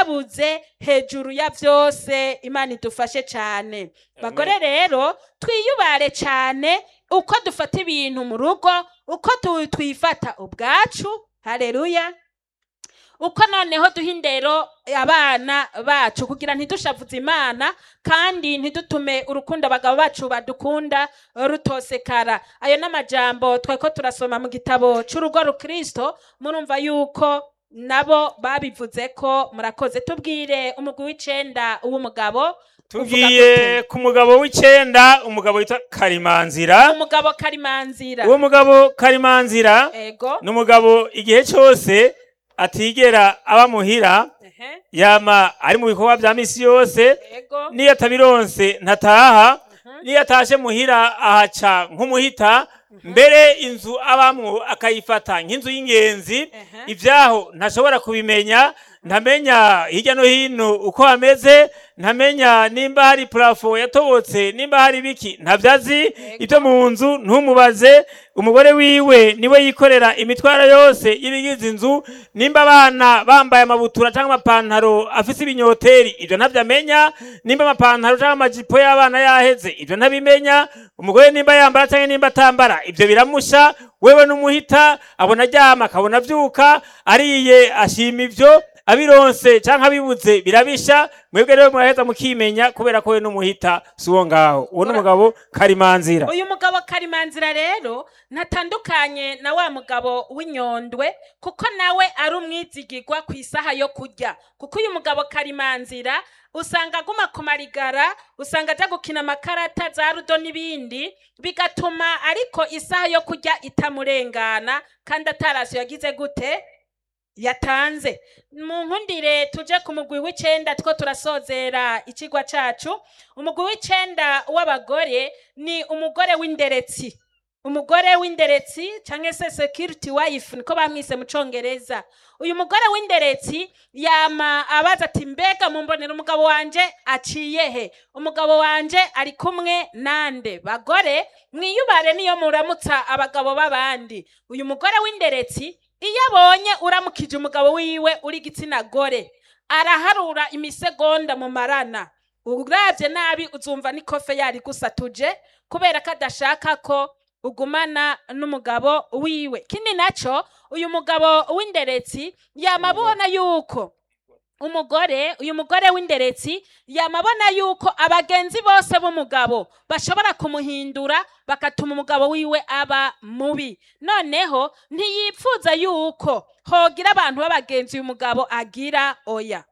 twabuze hejuru ya byose imana idufashe cyane bagore rero twiyubare cyane uko dufata ibintu mu rugo uko tu- twifata ubwacu hareruya uko noneho duha indero abana bacu kugira ntidushavuze imana kandi ntidutume urukundo abagabo bacu badukunda rutosekara ayo ni amajambo twari ko turasoma mu gitabo cy'urugo rukristo murumva yuko nabo babivuze ko murakoze tubwire umugwi w'icenda w'umugabo tugiye ku mugabo w'icenda umugabo witwa karimanzira umugabo karimanzira uwo mugabo karimanzira ego ni umugabo igihe cyose atigera aba muhira ehe, yama ari mu bikorwa bya misi yose ego niyo atabironse ntataha Mhm. niyo atashe muhira ahaca nk'umuhita mbere inzu abamwo akayifata nk'inzu y'ingenzi Ehe. ibyaho ntashobora kubimenya ntamenya hirya no hino uko hameze ntamenya nimba hari purafo yatobotse nimba hari biki ntabyazi ibyo mu nzu ntumubaze umugore wiwe niwe yikorera imitwaro yose y'ibigize inzu nimba abana bambaye amabutura cyangwa amapantaro afise ibinyoteri ibyo ntabyo amenya nimba amapantaro cyangwa amajipo y'abana yaheze ibyo ntabimenya umugore nimba yambara cyangwa nimba atambara ibyo biramusha wewe n'umuhita abona aryama akabona avyuka ariye ashima ivyo abironse canke abibuze birabisha mwebwe rero muraheza mukimenya kubera ko we n'umuhita si uwo ngaho uwo n'umugabo karimanzira uyu mugabo karimanzira rero ntatandukanye na wa mugabo w'inyondwe kuko nawe ari umwizigirwa ku isaha yo kurya kuko uyu mugabo karimanzira usanga aguma ku marigara usanga ajya gukina amakarata za rudo n'ibindi bigatuma ariko isaha yo kurya itamurengana kandi atarasiyo yagize gute yatanze mu nkundire tuje ku mugwi w'icenda two turasozera ikigwa cacu umugwi w'icenda w'abagore ni umugore w'inderetsi umugore w'inderetsi canke se security wife niko bamwise mu congereza uyu mugore w'inderetsi yama abaza ati mbega mumbonera umugabo wanje aciye he umugabo wanje ari kumwe nande bagore mwiyubare niyo muramutsa abagabo b'abandi uyu mugore w'inderetsi iyo abonye uramukije umugabo wiwe uri igitsina gore araharura imisegonda mu marana uravye nabi uzumva n'ikofe yari gusatuje kubera ko adashaka ko ugumana n'umugabo wiwe kindi naco uyu mugabo w'inderetsi yama abona yuko umugore uyu mugore w'inderetsi yamabona yuko abagenzi bose b'umugabo bashobora kumuhindura bagatuma umugabo wiwe aba mubi noneho ntiyipfuza yuko hogira abantu b'abagenzi uyu mugabo agira oya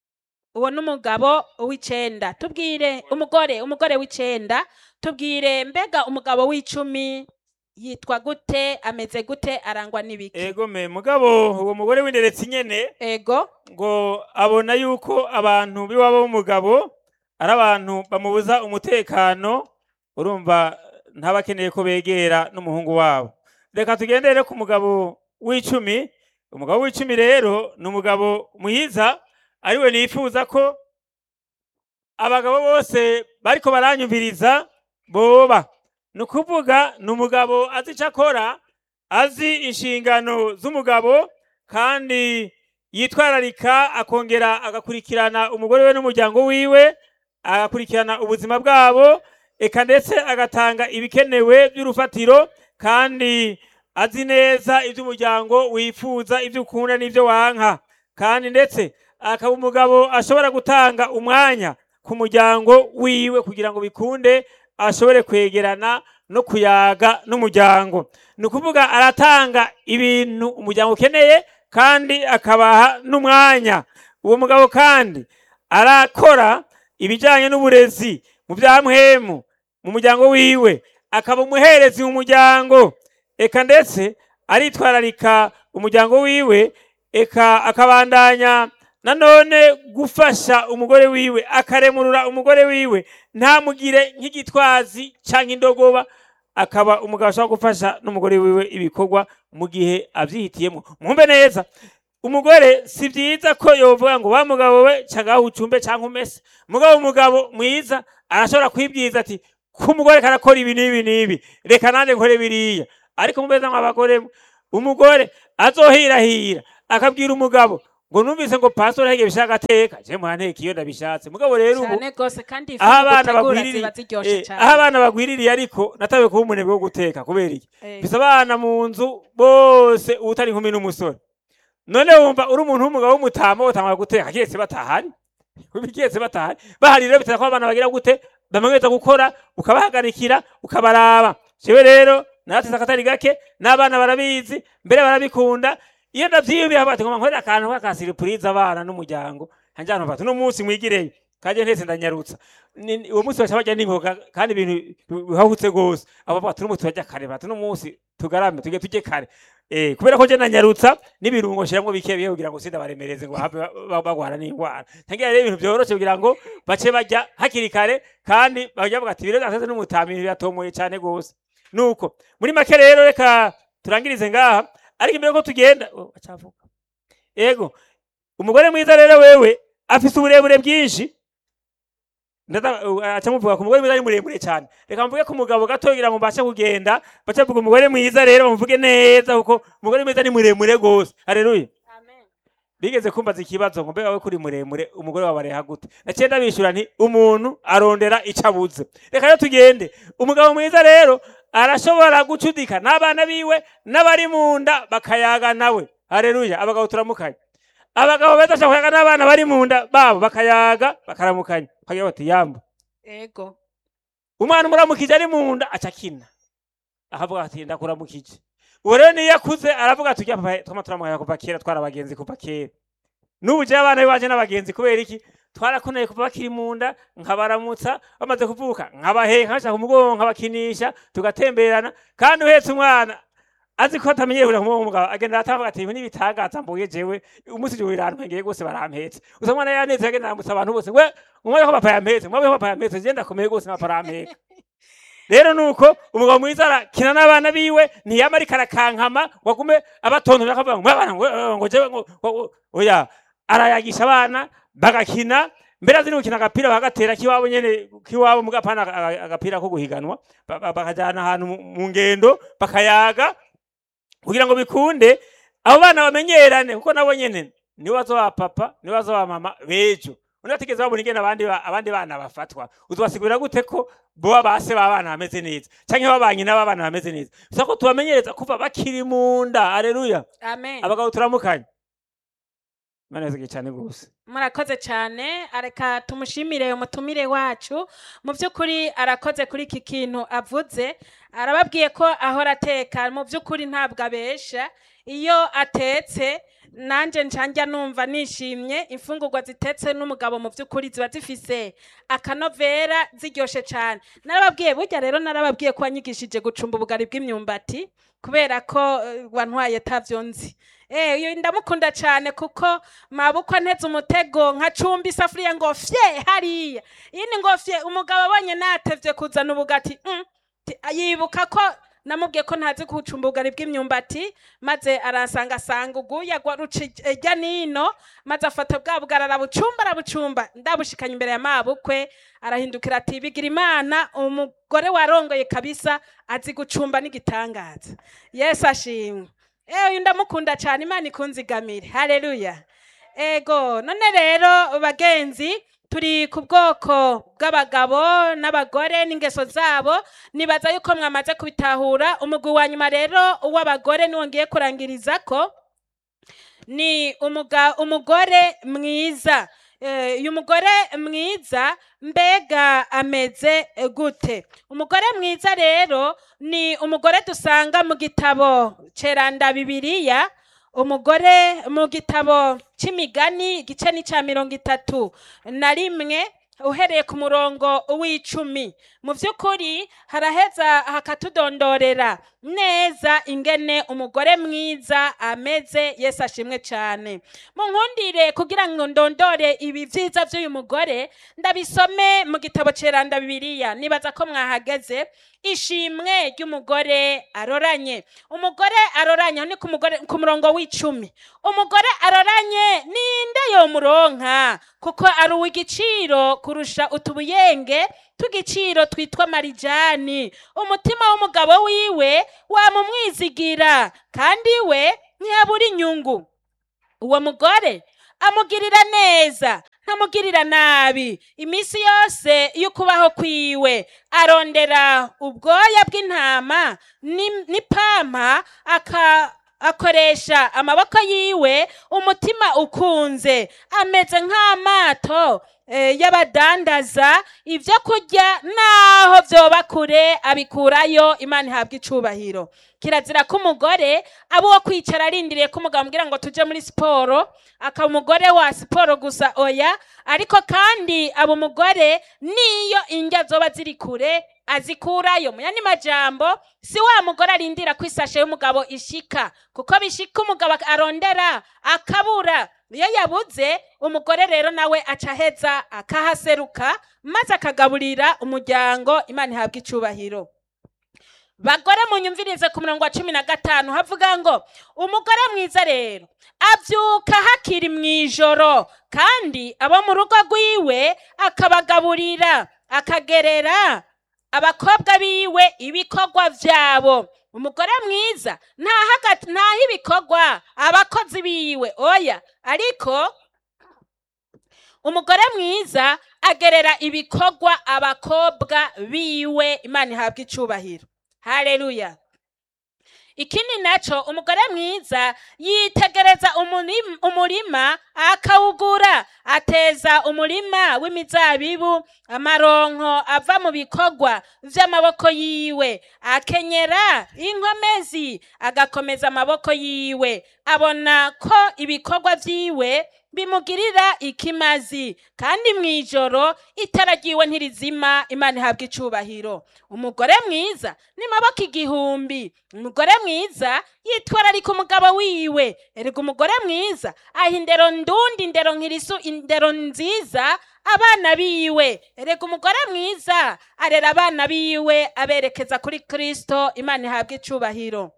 uwo ni umugabo w'icenda tubwire umugore umugore w'icenda tubwire mbega umugabo w'icumi yitwa gute ameze gute arangwa n'ibiki ego me mugabo uwo mugore w'inderetsi nyene ego ngo abona yuko abantu b'iwabo b'umugabo ari abantu bamubuza umutekano urumva ntabakeneye ko begera n'umuhungu wabo reka tugendere ku mugabo w'icumi umugabo w'icumi rero ni umugabo mwiza ariwe nifuza ko abagabo bose bariko baranyumviriza boba ni ukuvuga ni umugabo azi icyo akora azi inshingano z'umugabo kandi yitwararika akongera agakurikirana umugore we n'umuryango wiwe agakurikirana ubuzima bwabo eka ndetse agatanga ibikenewe by'urufatiro kandi azi neza iby'umuryango wifuza ibyo ukunda n'ibyo wanka kandi ndetse akaba umugabo ashobora gutanga umwanya ku muryango wiwe kugira ngo bikunde ashobore kwegerana no kuyaga n'umuryango ni ukuvuga aratanga ibintu umuryango ukeneye kandi akabaha n'umwanya uwo mugabo kandi arakora ibijyanye n'uburezi mu bya muhemu mu muryango wiwe akaba umuherezi mu muryango eka ndetse aritwararika umuryango wiwe eka akabandanya nanone gufasha umugore wiwe akaremurura umugore wiwe ntamugire nk'igitwazi cyangwa indogoba akaba umugabo ashobora gufasha n'umugore wiwe ibikorwa mu gihe abyihitiyemo mwumve neza umugore si byiza ko yovuga ngo wa mugabo we cyangwa ucumbe cyangwa umese mugabo umugabo mwiza arashobora kwibwiza ati ko umugore karakora ibi n'ibi n'ibi reka nanjye nkore biriya ariko mubeza nk'abagore umugore azohirahira akabwira umugabo ngo numvise ngo pastor hege bishaka ateka je muhanteka iyo ndabishatse mugabo rero ubu cyane rwose kandi ifu aho abana utegura bagwiririye ziba ziryoshe eh, cyane aho abana bagwiririye ariko natawe kuba umunebwe wo guteka kubera iki Eh, bisa abana mu nzu bose utari inkumi n'umusore none wumva uri umuntu w'umugabo w'umutama utangwa guteka kiretse batahari kiretse batahari bahari rero bitera ko abana bagira gute bamenyeza gukora ukabahagarikira ukabaraba jewe rero nateze akatari gake n'abana barabizi mbere barabikunda iyo ndavyiyumvira bati ngoma nkorera akantu k'akasiripurize abana n'umuryango hanjana bati uno munsi mwigireyo kaje ntese ndanyarutsa Ni- ni- uwo munsi baca barya n'ingoga kandi ibintu bihahutse gose abo bati uno munsi turarya kare bati uno munsi tugarame tuge tujye kare Eh, kubera ko je nanyarutsa n'ibirungo shiramwo bike bihe kugira ngo sindabaremereze ngo habe ba- ba- bagwara n'ingwara ntangira rero ibintu vyoroshe kugira ngo bace barya hakiri kare kandi bajya bavuga ati ibiro vyateze n'umutami ibintu biratomoye cane gose nuko muri make rero reka turangirize ngaha ariko imbere ko tugenda oh, acavuga ego umugore mwiza rero wewe afise uburebure bwinshi ndata uh, aca muvuga ku mugore mwiza ari muremure cyane reka mvuge ku mugabo gato kugira ngo mbashe kugenda baca bavuga umugore mwiza rero bamuvuge neza kuko umugore mwiza ni muremure gose haleluya amen. bigeze kumbaza ikibazo ngo mbega we kuri muremure umugore wawe areha gute naciye ndabishura nti umuntu arondera ico abuze reka rero tugende umugabo mwiza rero arashobora gucudika n'abana biwe n'abari mu nda bakayaga nawe haleluya abagabo turamukanye abagabo beza bashobora kuyaga n'abana bari mu nda babo bakayaga bakaramukanya bakagira bati yambu ego umwana umuramukije ari mu nda aca akina ahavuga ati ndakuramukije uwo rero niyo akuze aravuga ati ujya papa twama turamukanya kuva kera twari abagenzi kuva kera n'ubu jewe abana biwaje n'abagenzi kubera iki twarakuneye kuva bakiri mu nda nkabaramutsa bamaze kuvuka nkabaheka nkabashaka umugongo nkabakinisha tugatemberana kandi uhetse umwana azi ko atamenyeye kuja kumuha umugabo agenda atavuga ati ibi n'ibitangaza mbuye jewe umunsi jewe irantwengeye gose barampetse gusa umwana yaneze agenda aramutsa abantu bose we umwana ko papa yampetse mwabe ko papa yampetse je ndakomeye gose na papa arampeka rero nuko umugabo mwiza arakina n'abana biwe ntiyama ariko arakankama wagume abatontora akavuga ngo abana ngo eh, ngo jewe ngo ngo- ngo-" oya arayagisha abana bagakina mbere azi no gukina agapira bagatera kiwabo nyene kiwabo mugapana agapira ko guhiganwa ba- ba- bakajana ahantu mu- mu ngendo bakayaga kugira ngo bikunde abo bana bamenyerane kuko nabo nyene nibo bazoba papa nibo bazoba mama bejo unatigeze babona ingene abandi ba- abandi bana bafatwa uzobasigurira gute ko boba base b'abana bameze neza canke babanye n'abana bameze neza gusa ko tubamenyereza kuva bakiri mu nda aleluya amen abagabo turamukanye imana yazigiye cyane gose murakoze cyane areka tumushimire umutumire wacu mu by'ukuri arakoze kuri iki kintu avuze arababwiye ko ahora ateka mu by'ukuri ntabwo abesha iyo atetse nanjye njya numva nishimye imfungurwa zitetse n'umugabo mu by'ukuri ziba zifise akanovera ziryoshye cyane narababwiye burya rero narababwiye ko wanyigishije gucumba ubugari bw'imyumbati kubera ko eh, wantwaye tabyo nzi Eh, uyu ndamukunda cyane kuko mabukwe nteze umutego nkacumba isafuriya ngo fye hariya iyi ni ngo fye umugabo abonye natevye kuzana ubugati mm, ti- yibuka ko namubwiye ko ntazi kucumba ubugari bw'imyumbati maze aransanga asanga uguya gwa ruca ijya nino maze afata bwa bugari arabucumba arabucumba ndabushikanye imbere ya mabukwe arahindukira ati bigira imana umugore warongoye kabisa azi gucumba n'igitangaza yesu ashimwe Eh, uyu ndamukunda cyane imana ikunzigamire haleluya ego none rero bagenzi turi ku bwoko bw'abagabo n'abagore n'ingeso zabo nibaza yuko mwamaze kubitahura umugwi wa nyuma rero w'abagore niwo ngiye kurangiriza ko ni umuga, umugore mwiza Eh, uyu mugore mwiza mbega ameze eh, gute umugore mwiza rero ni umugore dusanga mu gitabo ceranda bibiliya umugore mu gitabo c'imigani igice ni ca mirongo itatu na rimwe uhereye ku murongo w'icumi mu by'ukuri haraheza hakatudondorera neza ingene umugore mwiza ameze yesu ashimwe cyane munkundire kugira ngo ndondore ibi byiza by'uyu mugore ndabisome mu gitabo ceranda bibiliya nibaza ko mwahageze ishimwe ry'umugore aroranye umugore aroranye aho ni ku mugore- ku murongo w'icumi umugore aroranye ninde yomuronka kuko ari uw'igiciro kurusha utubuyenge tw'igiciro twitwa marijani umutima w'umugabo wiwe wamumwizigira kandi we ntiyabura inyungu uwo mugore amugirira neza ntamugirira nabi iminsi yose y'ukubaho kwiwe arondera ubwoya bw'intama ni- n'ipampa aka akoresha amaboko yiwe umutima ukunze ameze nk'amato eh, y'abadandaza ibyo kurya naho byoba kure abikurayo imana ihabwa icubahiro kirazira ko umugore aba uwo kwicara arindiriye ko umugabo amubwira ngo tuje muri siporo akaba umugore wa siporo gusa oya ariko kandi aba umugore niyo indya zoba ziri kure azikurayo mu yandi majambo si wa mugore arindira ko isashe y'umugabo ishika kuko bishika umugabo arondera akabura iyo yabuze umugore rero nawe aca aheza akahaseruka maze akagaburira umuryango imana ihabwa icubahiro bagore munyumvirize ku murongo wa cumi na gatanu havuga ngo umugore mwiza rero abyuka hakiri mu ijoro kandi abo mu rugo rwiwe akabagaburira akagerera abakobwa biwe ibikorwa byabo umugore mwiza ntaha ntaha ibikorwa abakozi biwe oya ariko umugore mwiza agerera ibikorwa abakobwa biwe imana ihabwa icubahiro haleluya ikindi naco umugore mwiza yitegereza umurim- umurima akawugura ateza umurima w'imizabibu amaronko ava mu bikorwa vy'amaboko yiwe akenyera inkomezi agakomeza amaboko yiwe abona ko ibikorwa vyiwe bimugirira ikimazi kandi mw'ijoro itara ryiwe ntirizima imana ihabwa icubahiro umugore mwiza ni maboko igihumbi umugore mwiza yitwararika umugabo wiwe erega umugore mwiza aha indero ndundi indero nkirisu indero nziza abana biwe erega umugore mwiza arera abana biwe aberekeza kuri kristo imana ihabwa icubahiro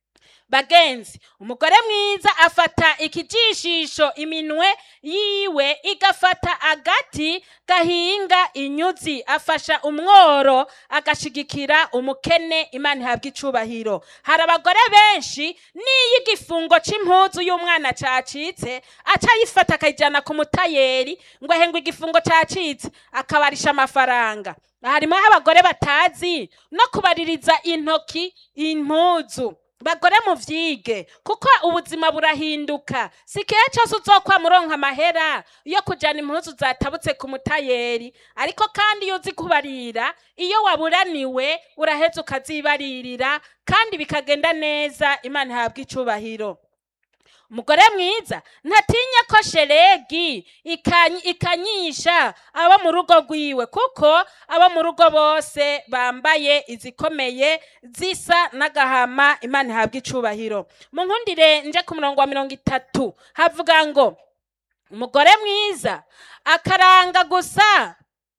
bagenzi umugore mwiza afata ikijishisho iminwe yiwe igafata agati gahinga inyuzi afasha umworo agashigikira umukene imana ihabwa icubahiro hari abagore benshi n'iyo igifungo c'impuzu y'umwana cacitse aca ayifata akayijana ku mutayeri ngo ahengwe igifungo cacitse akabarisha amafaranga harimo abagore batazi no kubaririza intoki impuzu bagore muvyige kuko ubuzima burahinduka si kihe cose uzokwama uronka amahera yo kujana impuzu zatabutse ku mutayeri ariko kandi iyo uzi kubarira iyo waburaniwe uraheza ukazibaririra kandi bikagenda neza imana ihabwa icubahiro umugore mwiza ntatinya ko sheregi ikanyi- ikanyisha abo mu rugo rwiwe kuko abo mu rugo bose bambaye izikomeye zisa n'agahama imana ihabwa icubahiro mu nkundire nje ku murongo wa mirongo itatu havuga ngo umugore mwiza akaranga gusa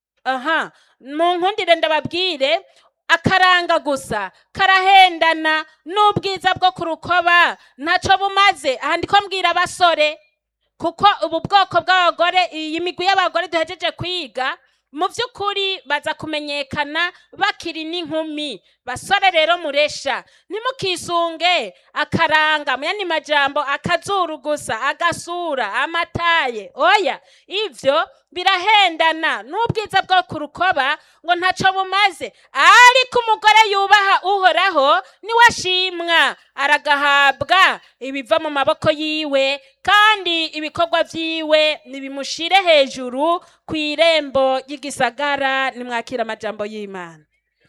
aha mu nkundire ndababwire akaranga gusa karahendana n'ubwiza bwo ku rukoba ntaco bumaze aha ndiko mbwira abasore kuko ubu bwoko bw'abagore iyi migwi y'abagore duhejeje kwiga mu by'ukuri baza kumenyekana bakiri n'inkumi basore rero muresha ntimukisunge akaranga mu yandi majambo akazuru gusa agasura amataye oya ivyo birahendana n'ubwiza bwo ku rukoba ngo ntaco bumaze ariko umugore yubaha uhoraho niwe ashimwa aragahabwa ibiva mu maboko yiwe kandi ibikorwa vyiwe nibimushire hejuru ku irembo ry'igisagara nimwakira amajambo y'imana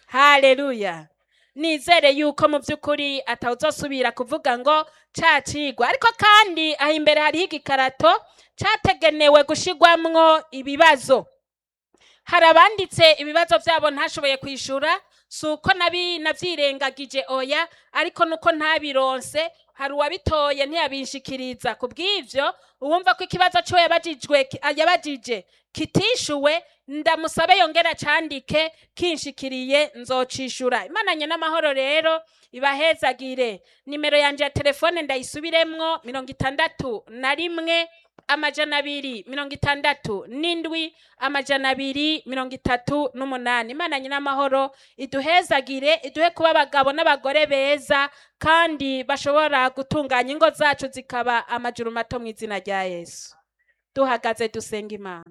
haleluya nizere yuko mu by'ukuri atawuzosubira kuvuga ngo cacigwa ariko kandi aho imbere hariho igikarato categenewe gushigwamwo ibibazo hari abanditse ibibazo byabo ntashoboye kwishura si uko nabi navyirengagije oya ariko nuko ntabironse hari uwabitoye ntiyabinshikiriza ku bw'ivyo uwumva ko ikibazo ciwe yabajijwe ki- yabajije kitishuwe ndamusabe yongera candike kinshikiriye nzocishura imananye n'amahoro rero ibahezagire nimero yanje ya telefone ndayisubiremwo mirongo itandatu na rimwe amajana abiri mirongo itandatu n'indwi amajana abiri mirongo itatu n'umunani imana nyin'amahoro iduhezagire iduhe kuba abagabo n'abagore beza kandi bashobora gutunganya ingo zacu zikaba amajuru mato mu izina rya yesu duhagaze dusenga imana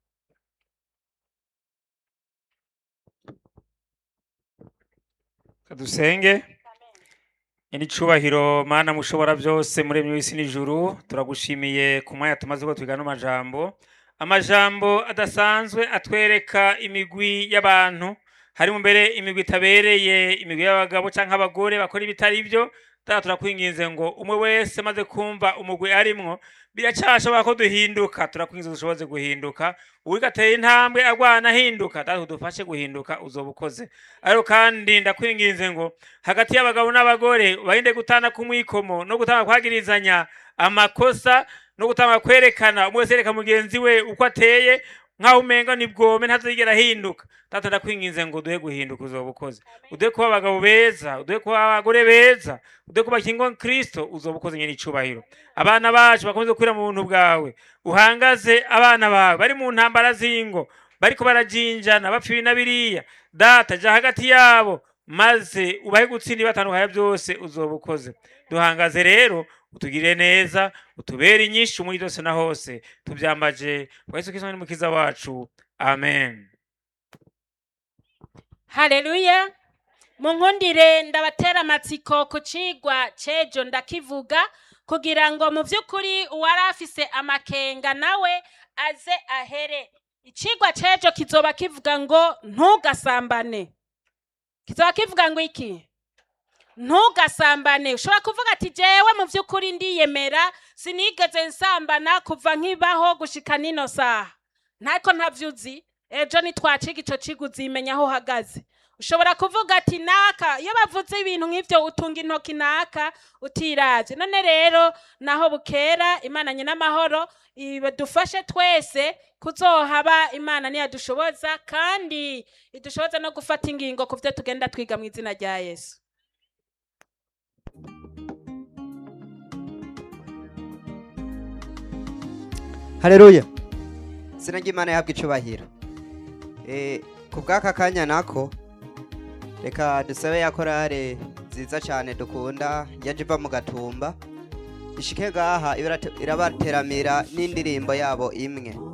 dusenge ini cubahiro mana mushobora byose muremye w'isi n'ijuru turagushimiye ku mwanya tumaze ko twigana amajambo amajambo adasanzwe atwereka imigwi y'abantu harimo mbere imigwi itabereye imigwi y'abagabo canke abagore bakora ibitari byo data turakwinginze ngo umwe wese maze kumva umugwi arimwo biracashobora ko duhinduka turakwinginze dushoboze guhinduka uwuriko ateye intambwe agwana ahinduka data udufashe guhinduka uzoba ukoze ariko kandi ndakwinginze ngo hagati y'abagabo n'abagore barinde gutana kumwikomo no gutanga kwagirizanya amakosa no gutanga kwerekana umwe wese yereka mugenzi we uko ateye nkaho umenga ni bwome ntazigera ahinduka data ndakwinginze ngo duhe guhinduka uzoba ukoze uduhe kuba abagabo beza uduhe kuba abagore beza uduhe kuba kingo kristo uzoba ukoze nyene icubahiro abana bacu bakomeze gukwira mu buntu bwawe uhangaze abana bawe bari mu ntambara z'ingo bariko barajinjana bapfa ibi na biriya data ja hagati yabo maze ubahe gutsinda ibatandukanya byose uzoba ukoze duhangaze rero utugirire neza utubere inyinshi muri byose na hose tubyambaje kwa yesu kristo n'umukiza wacu amen haleluya munkundire ndabatera amatsiko ku cigwa c'ejo ndakivuga kugira ngo mu vy'ukuri uwari afise amakenga nawe aze ahere icigwa c'ejo kizoba kivuga ngo ntugasambane kizoba kivuga ngo iki ntugasambane ushobora kuvuga ati jewe mu vy'ukuri ndiyemera sinigeze nsambana kuva nkibaho gushika nino saha ntako ntavyuzi ejo nitwaciga ico ciga uzimenya aho uhagaze ushobora kuvuga ati naka iyo bavuze ibintu nk'ivyo utunga intoki naka utiravye none rero naho bukera imana nyina amahoro dufashe twese kuzohaba imana niyadushoboza kandi idushoboza no gufata ingingo ku vyo tugenda twiga mu izina rya yesu haleluya izina ry'imana yahabwa icubahiro Eh, ku bw'aka kanya nako reka dusabe ya korale nziza cyane dukunda yaje iva mu gatumba ishike ngaha ibara- irabateramira n'indirimbo yabo imwe